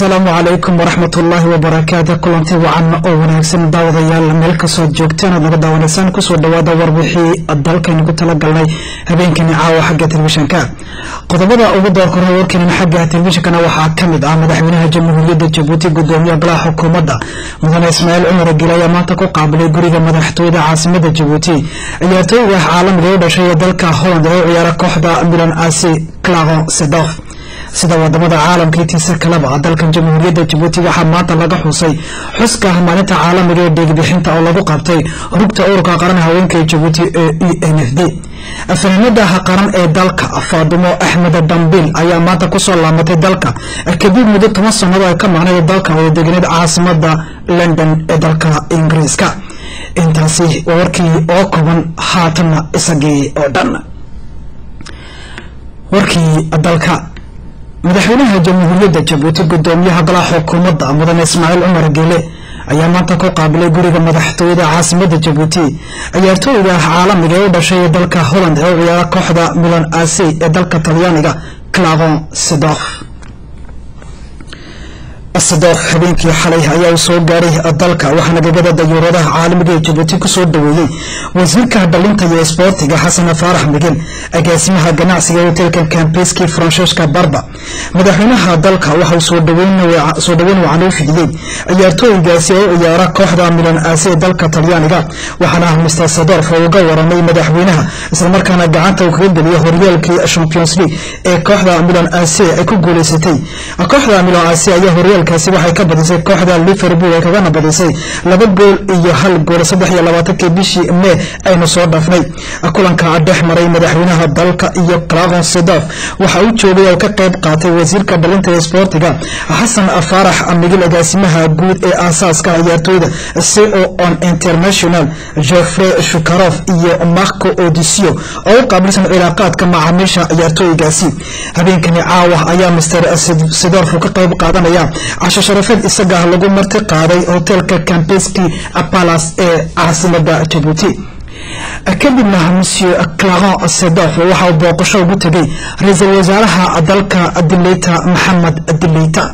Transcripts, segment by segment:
asalaamu calaykum waraxmat ullaahi wabarakaatu kulanti wacan oo wanaagsan daawadayaal meel kastood joogteen oad naga daawanaysaan kusoo dhawaada warbixii dalkaynu ku talagalnay habeenkani caawa xagga telefishanka qodobada ugu doorka hore warkeenan xagga telefishankana waxaa kamid ah madaxweynaha jamhuuriyadda jabuuti gudoomiye golaha xukuumadda mudane ismaaciil cumar gil ayaa maanta ku qaabilay guriga madaxtooyada caasimada jabuuti ciyaartooyga caalamiga u dhashay ee dalka holland ee u ciyaara kooxda milan asi claro sedof sida wadamada caalamka intiisa kaleba dalkan jamhuuriyadda jabuuti waxaa maanta laga xusay xuska maalinta caalamiga ee dheegbixinta oo lagu qabtay rugta ururka qaran haweenka ee jabuuti ee e n f d fanaanadaha qaran ee dalka faadumo axmed dambil ayaa maanta kusoo laamatay dalka kadib muddo toban sanado ay ka maqnay dalka oo deganeed caasimada london ee dalka ingiriiska intaasi waa warkii oo kooban haatanna isagii oo dhan warkii dalka madaxweynaha jamhuuriyadda jabuuti gudoomiyaha golaha xukuumadda mudane ismaaciil cumar geele ayaa maanta ku qaabilay guriga madaxtooyada caasimada jabuuti ciyaartooyga caalamiga ee u dhashay ee dalka holland ee u ciyaara kooxda milan asi ee dalka talyaaniga clavon sedof sedof habeenkii xalay ayaa uu soo gaaray dalka waxaana gagada dayuuradaha caalamiga ee jabuuti kusoo dhaweeyey wasiirka dhalinta iyo isboortiga xasan faarax migel agaasimaha ganacsiga ee hotelka kambeski francesca barba madaxweynaha dalka waxauu soo dhaweyn wacan u fidiyey ciyaartooygaasi ee u ciyaara kooxda milan aasi ee dalka talyaaniga waxaana mister sadorf uga waramay madaxweynaha islamarkaana gacanta uu kaga geliyay horyaalkii champions league ee kooxda milan aasi ay ku guuleysatay kooxda milan aasi ayaa horyaalkaasi waxay ka badisay kooxda liverpool ay kagana badisay laba gool iyo hal gool saddex iyo labaatankii bishii mee aynu soo dhaafnay kulanka dhex maray madaxweynaha dalka iyo clavon sedof waxa uu joogay oo ka qayb qaatay wasiirka dhalinta ee sboortiga xasan faarax migil agaasimaha guud ee aasaaska ciyaartooyda co on international jofrey shukarof iyo marco odisio oo u qaabilsan cilaaqaadka macaamiisha ciyaartooygaasi habeenkani caawa ayaa mister sedorf ka qayb qaadanaya casho sharafeed isaga lagu marti qaaday hotelka cambeski palace ee caasimada jabuuti kadibna monsieur claron sedof waxa uu booqasho ugu tegay ra-iisul wasaaraha dalka dileyta maxamed dileyta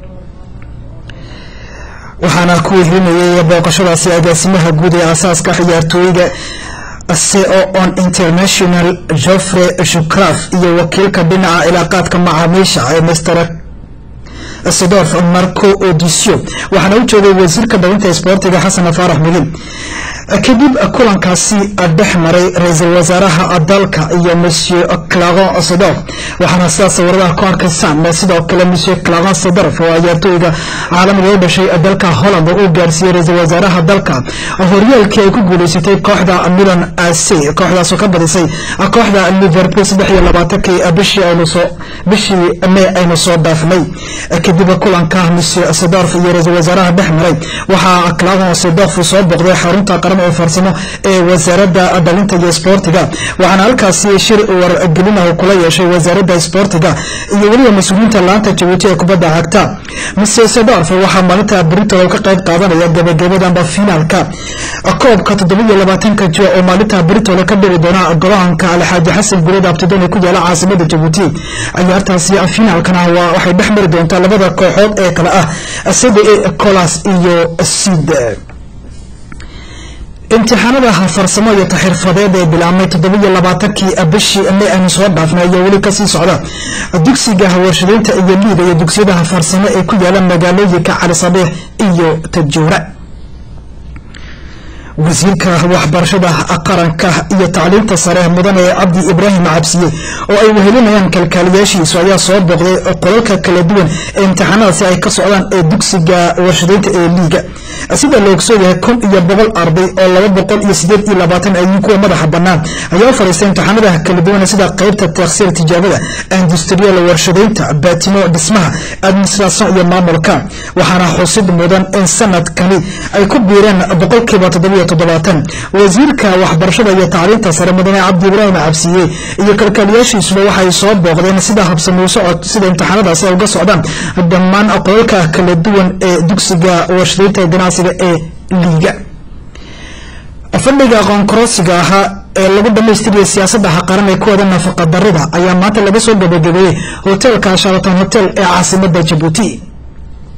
waxaana ku wehrinayay booqashadaasi agaasimaha guud ee aasaaska ciyaartooyga co on international joffrey shukraf iyo wakiilka dhinaca cilaaqaadka macaamiisha ee mr sedof marco odisio waxaana u joogay wasiirka dhalinta isboortiga xasan faarax migil kadib kulankaasi dhex maray ra-iisul wasaaraha dalka iyo monsieur claron sedof waxaana sidaas sawiradaha ku arkaysaan sidoo kale monsieur claron sedof oo ciyaartooyga caalamiga u dhashay dalka holland uu gaarsiiyey ra-iisul wasaaraha dalka horyaalkii ay ku guuleysatay kooxda milan ac kooxdaasoo ka badisay kooxda liverpool saddex iyo labaatankii bishii aynusoo bishii mee aynu soo dhaafnay kadib kulanka monsieur sedof iyo ra-iisul wasaaraha dhex maray waxaa claron sedof soo boqday xarunta qaran oo farsamo ee wasaaradda dhalinta iyo isboortiga waxaana halkaasi shir wargelinahu kula yeeshay wasaaradda isboortiga iyo weliba mas-uuliyiinta laanta jabuuti ee kubadda cagta mr sedorf waxaa maalinta britol ka qayb qaadanaya gabagabadamba finaalka koobka toddobiiyo labaatanka jua oo maalinta britol ka dhici doona golahanka alxaaji xasan guleed abtidon ee ku yaala caasimada jabuuti ciyaartaasi finaalkana waxay dhex mari doontaa labada kooxood ee kale ah sida colas iyo sid imtixaanada farsamo iyo taxirfadeed ee bilaabmay toddobiiyo labaatankii bishii mee aynu soo dhaafnay ayaa weli kasii socda dugsiga warshadeynta iyo liiga iyo dugsiyadaha farsamo ee ku yaala magaalooyinka cali sabiix iyo tajuura wasiirka waxbarashada qaranka iyo tacliinta sare mudane cabdi ibraahim cabsiye oo ay wehelinayaan kalkaaliyaashiisu ayaa soo booqday qolalka kala duwan ee imtixaanadaasi ay ka socdaan ee dugsiga warshadeynta ee liiga sida la ogsooyahay kun iyo boqol arday oo laba boqol iyo sideed iyo labaatan ay kuwa madaxa banaan ayaa u fadhiistay imtixaanada kala duwan sida qeybta taksiir tijaabada industrial warshadeynta baatimo dhismaha administration iyo maamulka waxaana xusid mudan in sanadkani ay ku biireen boqolkiiba toddobiyo toddobaatan wasiirka waxbarashada iyo tacliinta sare mudane cabdi ibraahim cabsiye iyo kalkaaliyaashiisuba waxay soo booqdeen sida habsamuu socod sida imtixaanadaasi ay uga socdaan dhammaan qolalka kala duwan ee dugsiga warshadeynta ganacsiga ee liiga fadhiga aqoonkorosiga ahaa ee lagu dhamaystiriyay siyaasadaha qaran ee kuwada nafaqa darida ayaa maanta laga soo gabagabeeyey hotelka sharaton hotel ee caasimada jabuuti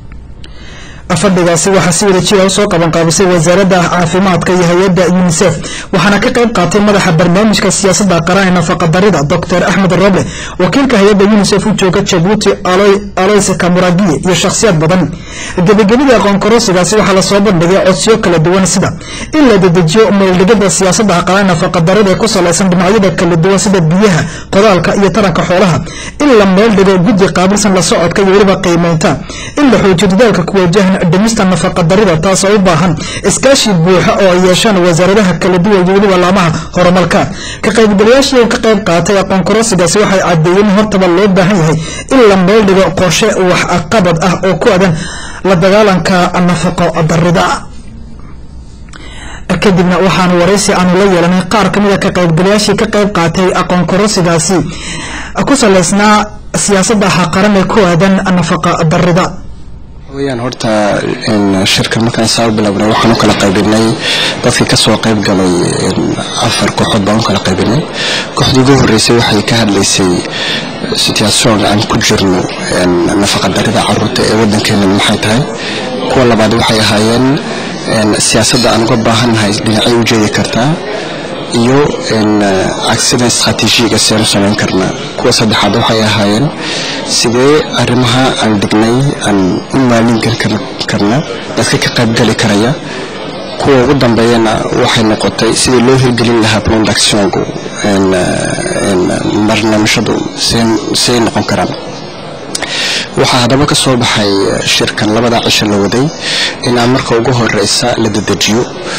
fadhigaasi waxaa si wada jira usoo qabanqaabisay wasaaradda caafimaadka iyo hay-adda unisef waxaana ka qayb qaatay madaxa barnaamijka siyaasadda qaran ee nafaqadarida doctor axmed roble wakiilka hay-adda unisef u jooga jabuuti aloys kamuragiye iyo shakhsiyaad badan gebagabadii aqoon korosigaasi waxaa lasoo bandhigay codsiyo kala duwan sida in la dedejiyo meeldhigada siyaasadda qaran nafaqadarida ee ku salaysan dhinacyada kala duwan sida biyaha qodaalka iyo taranka xoolaha in la meeldhigo guddi qaabilsan la socodka iyo weliba qiimeynta in la xoojiyo dadaalka ku wajahan dhimista nafaqadarida taasoo u baahan iskaashi buuxa oo ay yeeshaan wasaaradaha kala duwan iyo weliba laamaha horumarka ka qaybgalayaashii ka qayb qaatay aqoon korosigaasi waxay cadeeyeen in hortaba loo baahan yahay in la meeldhigo qorshe wax qabad ah oo ku adan la dagaalanka nafaqo darida kadibna waxaanu waraysi aanu la yeelanay qaar ka mida ka qaybgalayaashii ka qayb qaatay aqoon korosigaasi ku salaysnaa siyaasadda qaran ee ku aadan nafaqa darida weyaan horta shirkan markaan saa u bilaabnay waxaan u kala qaybinay dadkii kasoo qayb galay afar kooxood baan u kala qaybinay kooxdii ugu horeysay waxay ka hadlaysay situation aan ku jirno nafaqadarida caruurta ee wadankeena maxay tahay kuwa labaad waxay ahaayeen siyaasadda aan uga baahannahay dhinacay u jeedi kartaa iyo agsida istraatiijiyaga seenu samayn karnaa kuwa saddexaad waxay ahaayeen sidee arrimaha aan dhignay aan u maalin geli karna dadka ka qaybgali karaya kuwa ugu dambeeyana waxay noqotay sidii loo hirgelin lahaa productionku barnaamijyadu siday noqon karaan waxaa haddaba ka soo baxay shirkan labada cisho la waday inaa marka ugu horeysa la dedejiyo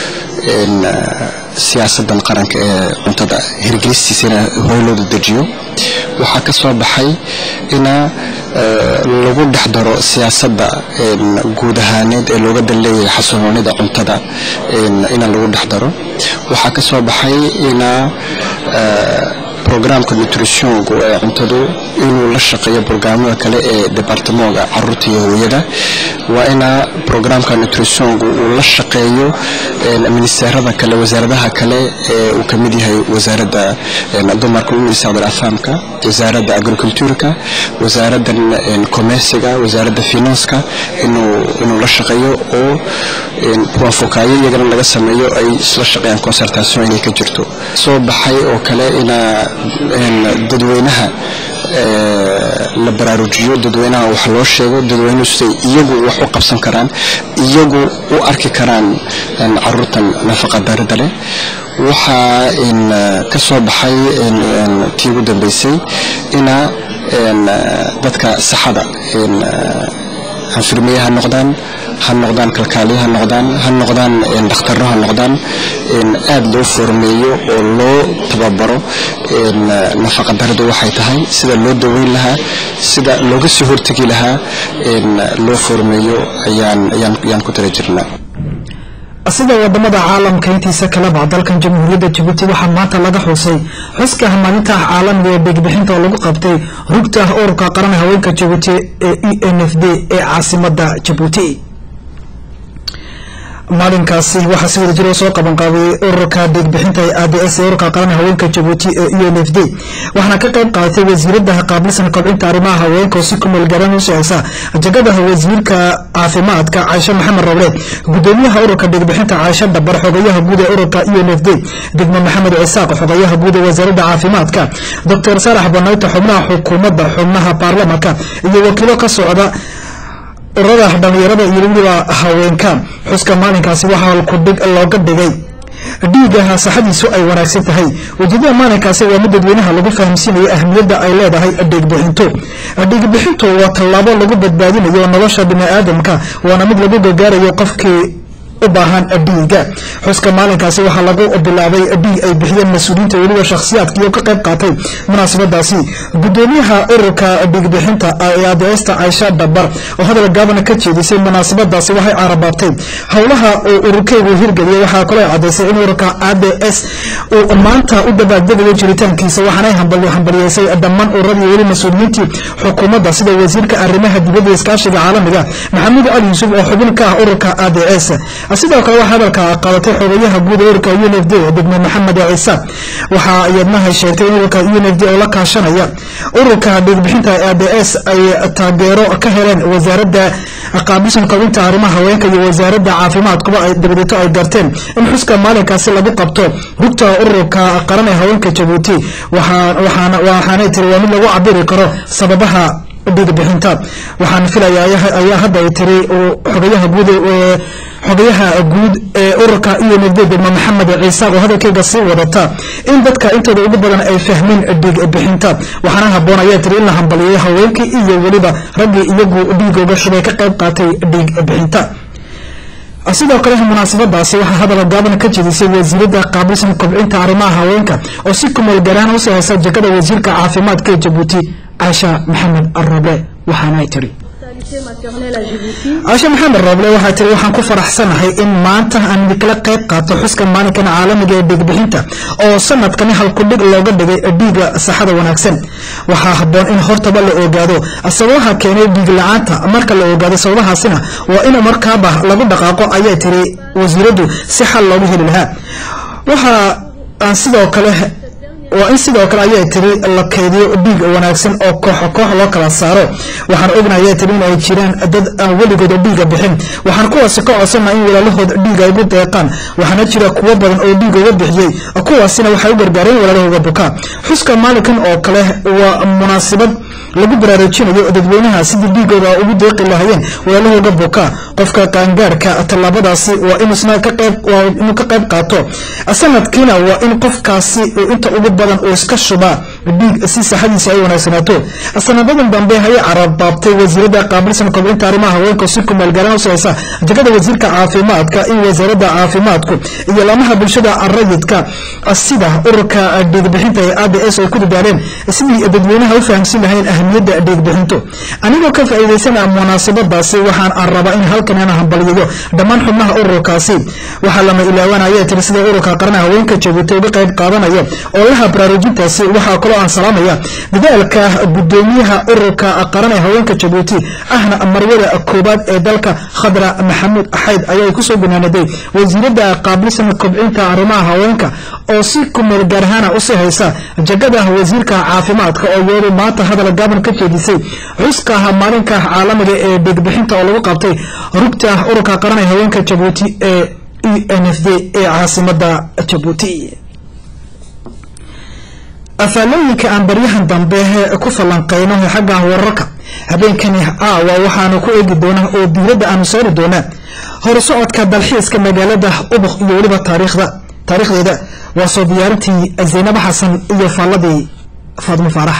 siyaasadan qaranka ee cuntada hirgelistiisana hore loo dedejiyo waxaa ka soo baxay inaa lagu dhex daro siyaasadda guud ahaaneed ee looga dan leeyahay xasiloonida cuntada ina lagu dhex daro waxaa ka soo baxay inaa programka nutritionku ee cuntadu inuu la shaqeeyo brograamada kale ee departamoga caruurta iyo hooyada waa inaa programka nutritionku uu la shaqeeyo ministeerada kale wasaaradaha kale ee uu kamid yahay wasaaradda dumarka minister afaamka wasaaradda agricultureka wasaaradan commerciga wasaaradda finanska inuu la shaqeeyo oo waafokaayo iyagana laga sameeyo ay isla shaqeeyaan concertation inay ka jirto soo baxay oo kale inaa dadweynaha la baraarujiyo dadweynaha wax loo sheego dadweynuhu siday iyagu wax u qabsan karaan iyagu u arki karaan caruurtan nafaqa darida leh waxaa ka soo baxay tii ugu dambeysay inaa dadka saxada anfirmiye ha noqdaan ha noqdaan kalkaaliye ha noqdaan ha noqdaan dhakhtarro ha noqdaan aada loo formeeyo oo loo tababaro nafaqadaridu waxay tahay sida loo daweyn lahaa sida looga soo hortegi lahaa loo formeeyo ayaan ku tala jirnaa sida wadamada caalamka intiisa kaleba dalkan jamhuuriyadda jabuuti waxaa maanta laga xusay xuska maalinta caalamiga ee beegbixinta oo lagu qabtay rugta ururka qaran haweenka jabuuti ee e n f d ee caasimada jabuuti maalinkaasi waxaa si wada jiro soo qaban qaabiyey ururka deegbixinta ee a d s ee ururka qaran haweenka jabuuti ee e n f d waxaana ka qayb qaadatay wasiirada qaabilsan kobcinta arrimaha haweenka oo si ku meelgaran u soceysa jagadaha wasiirka caafimaadka caaisho maxamed roble gudoomiyaha ururka deegbixinta caaisho dhabar xogayaha guud ee ururka e n f d degmo maxamed cisaaq xogayaha guud ee wasaaradda caafimaadka doctor saalax banayta xubnaha xukuumadda xubnaha baarlamanka iyo wakiilo ka socda ururada dhalinyarada iyo weliba haweenka xuska maalinkaasi waxaa kudhig looga dhigay dhiigaha saxadiisu ay wanaagsan tahay ujeedada maalinkaasi waa mid dadweynaha lagu fahamsiinayo ahmiyadda ay leedahay dhiigbixintu dhiigbixintu waa tallaabo lagu badbaadinayo nolosha bini-aadamka waana mid lagu gargaarayo qofkii u baahan dhiiga xuska maalinkaasi waxaa lagu bilaabay dhiig ay bixiyeen mas-uuliyiinta weliba shakhsiyaadkii oo ka qayb qaatay munaasabadaasi gudoomiyaha ururka dhiigbixinta ee adeesta caaisha dhabar oo hadal gaabana ka jeedisay munaasabadaasi waxay carabaabtay howlaha uu ururkeygu hirgeliyay waxaa kaloo cadaysay in ururka a d s uu maanta u dabaaldegayo jiritaankiisa waxaanay hambaliyeysay dhammaan ururadii weli mas-uuliyiintii xukuumadda sida wasiirka arrimaha dibadda iskaashiga caalamiga maxamuud cali yuusuf oo xubin ka ah ururka a d s sidoo kale waxaa hadalka qaadatay xogayaha guud ee ururka u n f d degmo maxamed ciise waxaa iyadnahay sheegtay in ururka u n f d oo la kaashanaya ururka dhiigbixinta a d s ay taageero ka heleen wasaaradda qaabilsan kobinta arrimaha haweenka iyo wasaaradda caafimaadkuba ay dabadeeto ay garteen in xuska maalinkaasi lagu qabto rugta ururka qaran ee haweenka jabuuti waxaanay tiri waa mid lagu cabiri karo sababaha dhiigbixinta waxaan filaya ayaa hadda ay tiri xogayaha guud xogayaha guud ee ururka iyo nafde degmo maxamed ciise oo hadalkeyga sii wadata in dadka intooda ugu badan ay fahmeen dhiig bixinta waxaana haboon ayaa tiri in la hambaliyeeyo haweenkii iyo weliba raggii iyagu dhiigooga shubay ka qayb qaatay dhiig bixinta sidoo kale munaasabadaasi waxaa hadal gaaban ka jedisay wasiirada qaabilsan kobcinta arrimaha haweenka oo si kumeel garaan usoo haysa jegada wasiirka caafimaadka ee jabuuti caasha maxamed arable waxaana ay tiri caashe maxamed rooble waxaa tiri waxaan ku faraxsanahay in maanta aan idinkala qayb qaato xuska maalinkan caalamiga ee dhiigbixinta oo sanadkani halkudhig looga dhigay dhiiga saxada wanaagsan waxaa haboon in hortaba la ogaado sababaha keenay dhiig la-aanta marka la ogaado sababahaasina waa in markaaba lagu dhaqaaqo ayay tiri wasiiradu si xal loogu heli lahaa waxa aan sidoo kale waa in sidoo kale ayay tiri la keydiyo dhiig wanaagsan oo koox koox loo kala saaro waxaan ognahay ayay tiri in ay jiraan dad aan weligooda dhiiga bixin waxaan kuwaasi ka codsana in walaalahood dhiig ay ugu deeqaan waxaana jira kuwo badan oo dhiig uga bixiyey kuwaasina waxay u gargaareen walaalahooga bukaa xuska maalinkan oo kale waa munaasabad lagu baraarujinayo dadweynaha sidii dhiigooda ugu deeqi lahayeen walaalahooga bukaa qofka qaangaarka tallaabadaasi waa inusna ka qayb waa inuu ka qayb qaato sanadkiina waa in qofkaasi inta ugu badan uu iska shubaa dhiig si saxadiisa ay wanaagsanaato sanadadan dambe ayay carabaabtay wasiirada qaabilsan kobcinta arrimaha haweenka si kumeel garan usoo haysa jegada wasiirka caafimaadka in wasaaradda caafimaadku iyo laamaha bulshada rayidka sida ururka dhiigbixinta ee a d s ay ku dadaaleen sidii dadweynaha u fahamsin lahayn ahamiyadda dhiigbixinto anigoo ka faa'iidaysana munaasabadaasi waxaan rabaa in halkan aan hambaliyayo dhammaan xubnaha ururkaasi waxaa lama ilaawanaya tiri sida ururka qaranaha haweenka jabuuti uga qayb qaadanayo oo laha baraarujintaasi waxaa kaloo aan salaamaya dadaalka gudoomiyaha ururka qaran ee haweenka jabuuti ahna marwada koobaad ee dalka khadra maxamuud axayd ayaa kusoo gunaanaday wasiirada qaabilsan kobcinta arrimaha haweenka oo si kumeel gaarhaana usii haysa jagada wasiirka caafimaadka oo iyadu maanta hadal gaaban ka jeedisay xuska maalinka caalamiga ee dhiigbixinta oo lagu qabtay rugta ururka qaran ee haweenka jabuuti ee e n f d ee caasimada jabuuti afaalooyinka aan baryahan dambe ku falanqeyno xagga wararka habeenkani aawa waxaanu ku eegi doonaa oo diiradda aanu saari doonaa horusocodka dalxiiska magaalada ubuk iyo weliba taariikhda taariikhdeeda waa soo diyaarintii zaynab xasan iyo faalladii faadmo faarax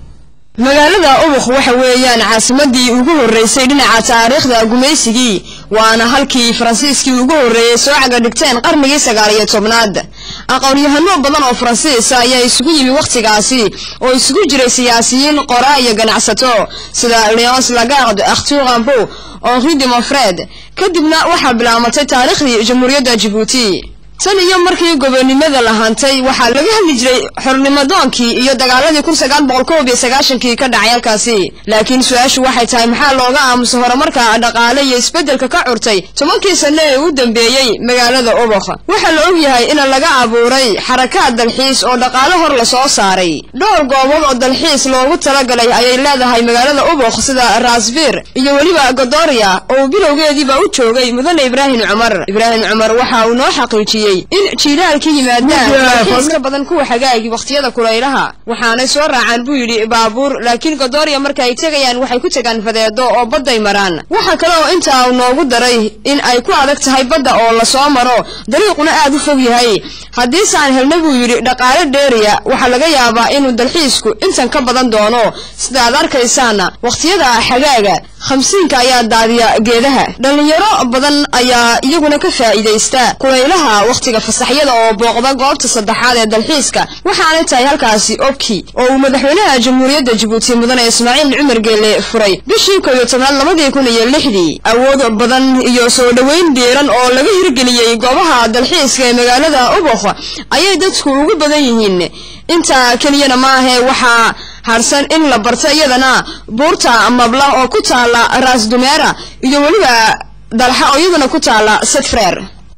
magaalada ubuk waxa weeyaan caasimadii ugu horreysay dhinaca taariikhda gumaysigii waana halkii faransiiskii ugu horreeyey soo caga dhigteen qarnigii sagaal iyo tobnaad aqoon-yahano badan oo faransiisa ayaa isugu yimi wakhtigaasi oo isugu jiray siyaasiyiin qoraa iyo ganacsato sida leons lagarde arthur rambo henri de monfred kadibna waxaa bilaamatay taariikhdii jamhuuriyadda jabuuti tan iyo markii gobonimada la hantay waxaa laga hadli jiray xornimadoonkii iyo dagaaladii kun sagaal boqol koob iyo sagaashankii ka dhacay halkaasi laakiin su-aashu waxay tahay maxaa looga aamusa horumarka dhaqaale iyo isbeddelka ka curtay tobankii sano ee u dambeeyey magaalada ubok waxaa la ogyahay in laga abuuray xarakaad dalxiis oo dhaqaale hor lasoo saaray dhowr goobood oo dalxiis loogu talagalay ayay leedahay magaalada ubok sida rasbir iyo weliba godoria oo bilowgeediiba u joogay mudane ibraahim cumar ibraahim cumar waxa uu noo xaqiijiyey in jiilaal ka yimaadaan dalxiis ka badan kuwa xagaagi wakhtiyada kulaylaha waxaanay soo raacaan buu yidhi baabuur laakiin godoria marka ay tegayaan waxay ku tegaan fadeedo oo badday maraan waxa kale oo intaa uu noogu daray in ay ku adag tahay badda oo lasoo maro dariiquna aad u fog yahay haddiise aan helna buu yidhi dhaqaale dheeriya waxaa laga yaabaa inuu dalxiisku intan ka badan doono sida aad arkaysaana wakhtiyada xagaaga khamsiinka ayaa daadiya geedaha dhallinyaro badan ayaa iyaguna ka faa'iidaysta kulaylaha wakhtiga fasaxyada oo booqda goobta saddexaad ee dalxiiska waxaanay tahay halkaasi obki oo uu madaxweynaha jamhuuriyadda jabuuti mudane ismaaciil cumar geele furay bishii koob iyo tobnaad labadii kun iyo lixdii awood badan iyo soo dhoweyn diiran oo laga hirgeliyey goobaha dalxiiska ee magaalada ubok ayay dadku ugu badan yihiin intaa keliyana maahe waxaa harsan in la barto iyadana buurta mabla oo ku taala raas dumeera iyo weliba dalxa oo iyaduna ku taala setfreer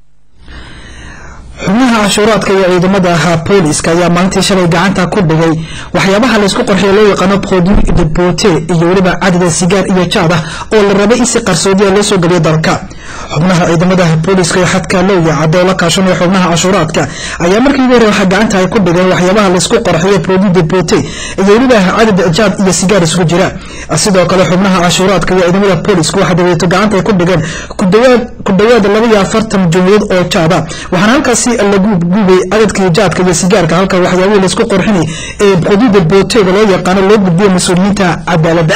xubnaha cashuuraadka iyo ciidamada ahaa booliska ayaa maalintii shalay gacanta ku dhigay waxyaabaha laysku qorxiyo loo yaqaano produit de bote iyo weliba cadada sigaar iyo jaad ah oo la rabay in si qarsoodiya loo soo geliyo dalka xubnaha ciidamada booliska ee xadka lowya cadda oo la kaashanaya xubnaha cashuuraadka ayaa markii ugu hore waxaa gacanta ay ku dhigeen waxyaabaha laysku qorxiyo produit de bote iyo weliba cadad jaad iyo sigaar isugu jira sidoo kale xubnaha cashuuraadka iyo ciidamada booliska waxaa dabeeto gacanta ay ku dhigeen ku dhawaad laba iyo afartan jumladood oo jaada waxaana halkaasi lagu gubay cadadkii jaadka iyo sigaarka halka waxyaabihii laysku qorxinay ee xuduuda bootega loo yaqaano loo gudbiyo mas-uuliyiinta cadaaladda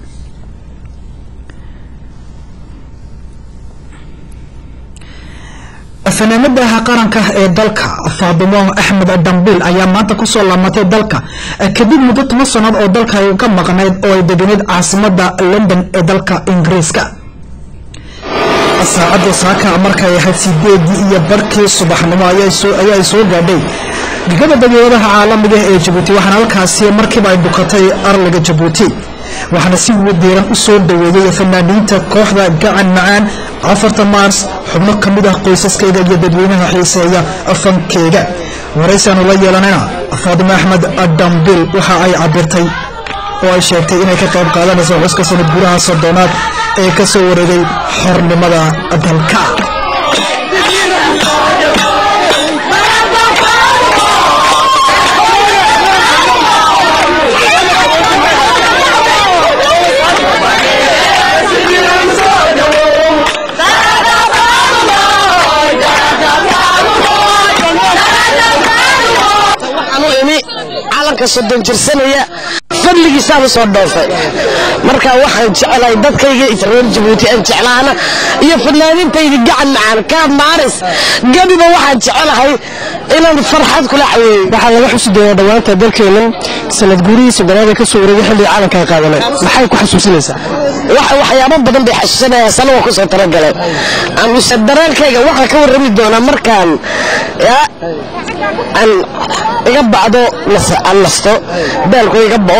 fanaanadaha qaranka ee dalka faadimo axmed dambiil ayaa maanta kusoo laamatay dalka kadib muddo toban sannaod oo dalka ay ka maqnayd oo ay deganeyd caasimada london ee dalka ingiriiska saacadda saaka markay ahayd sideedii iyo barkii subaxnimo ayaa soo gaadhay gegada dageeradaha caalamiga ee jabuuti waxaana halkaasi markiiba ay bukatay arliga jabuuti waxaana si diiran u soo dhaweeyey fanaaniinta kooxda gacan macaan afarta maars xubno ka mid ah qoysaskayga iyo dadweynaha xiiseeya fankeyga waraysaanu la yeelanayna faadimo axmed dambil waxa ay cabirtay oo ay sheegtay inay ka qayb qaadanayso xuska sanad gudaha soddonaad ee ka soo wareegay xornimada dalka calanka soddon jirsanaya fadligiisaaba soo dhoofay marka waxaan jeclahay dadkayga reer jabuuti aan jeclaana iyo fanaanintayda gacan macaan kaa maaris gabiba waxaan jecelahay inaan farxad kula caweeyo waxaa laga xusi doonaa dhowaanta dalkeennan sanad guurihii soddonaad ee ka soo wareegay xilliga calanka ay qaadanay maxay ku xasuusinaysaa waxyaabo badan bay xasuusanayaan sana waa kusoo talagalay amuse dareenkayga waxaan ka warrami doonaa markaan aan iga bacdo aan nasto baalku iga bao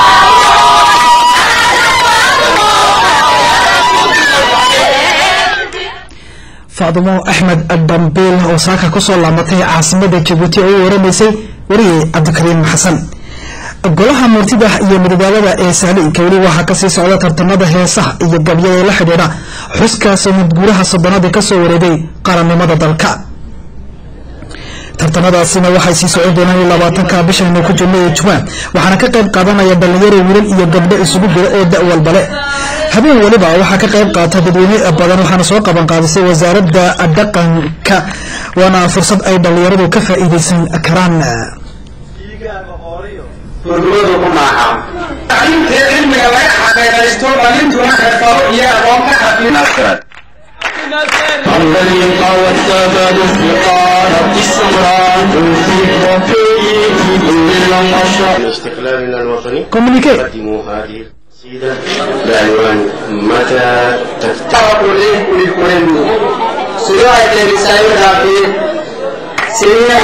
faadimo axmed dambiil oo saaka kusoo laamatay caasimada jabuuti oo u waramaysay wariyey cabdikariim xasan golaha murtida iyo madadaalada ee saaliinka weli waxaa kasii socda tartamada heesaha iyo gabyada ee la xidhiidha xuska sanad guuraha soddonaad ee kasoo wareegay qarannimada dalka tartamadaasina waxay sii socon doonaan labaatanka bishaynu ku jirno ee juwaan waxaana ka qayb qaadanaya dhalinyaro wiilal iyo gabdho isugu jira oo da walbale habeen waliba waxaa ka qayb qaata dadweyne badan waxaana soo qaban qaadisay wasaaradda dhaqanka waana fursad ay dhalinyaradu ka faa'iidaysan karaan gurguradu ku maaha intii cilmiga laga xaqiiqaysto dhalintuna xirfado iyo aqoon ka xafiinaskara الذي قوى الثبات استقالة السمراء في وفيه كل النشاط استقلالنا الوطني communique قدموا هذه القصيدة بعنوان متى تفتح تعرفوا ليه كل كل سيوعي اللي بيسايرها في سيوعي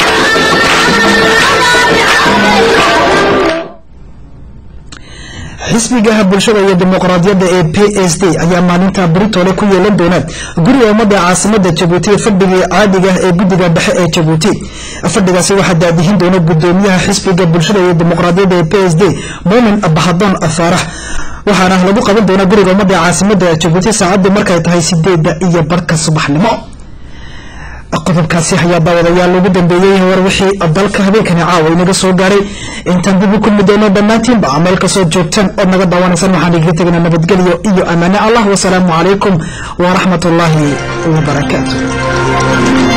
xisbigaha bulshada iyo dimuqraadiyadda ee p s d ayaa maalinta britole ku yeelan doona guriga ummadda caasimada jabuuti fadhigii caadiga ee guddiga dhexe ee jabuuti fadhigaasi waxaa daadihin doona gudoomiyaha xisbiga bulshada iyo dimuqraadiyadda ee p s d muumin bahadoon faarax waxaana lagu qaban doonaa guriga ummadda caasimada jabuuti saacaddu markay tahay sideeda iyo barka subaxnimo qodobkaasi ayaa daawadayaal ugu dambeeyey war wixii dalka habeenkani caawa inaga soo gaaray intaan dib u kulmi doono dhammaantiinba meel kasoo joogtaan ood naga daawanaysan waxaan igaga tegnaa nabadgelyo iyo amaane allah wasalaamu calaykum waraxmat ullaahi wabarakaatu